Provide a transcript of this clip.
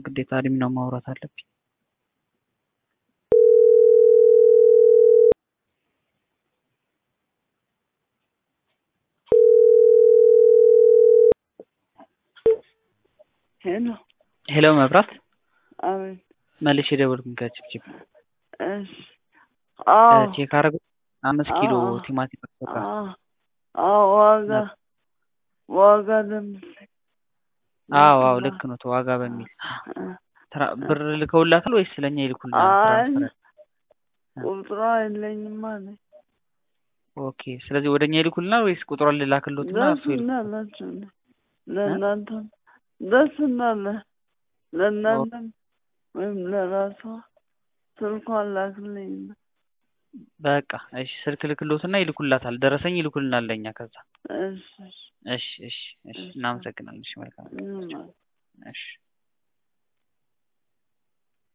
ግዴታ አድሚኗ ማውራት አለብኝ። ሄሎ ሄሎ መብራት አቤት መልሼ የደወልኩኝ ከችፕችፕ እሺ አዎ ቼክ አረጉ አምስት ኪሎ አዎ። ቲማቲም አስገባ አዎ አዎ ዋጋ ዋጋ ለምሳሌ አዎ አዎ ልክ ነው ዋጋ በሚል ትራ- ብር ልከውላታል ወይስ ስለኛ ይልኩልናል? አይ ትራንስፈር ቁጥሯ የለኝም አለ ኦኬ። ስለዚህ ወደ እኛ ይልኩልናል ወይስ ቁጥሯን ልላክሎትና ደስ እርሱ ይልኩ? እንዳላችሁ ለእናንተ ደስ እንዳለ ለእናንተም ወይም ለራሷ ስልኳን ላክልኝ በቃ እሺ፣ ስልክ ልክሎትና ይልኩላታል። ደረሰኝ ይልኩልናል ለእኛ ከዛ። እሺ እሺ እሺ እሺ፣ እናመሰግናለን። እሺ መልካም ምንም እሺ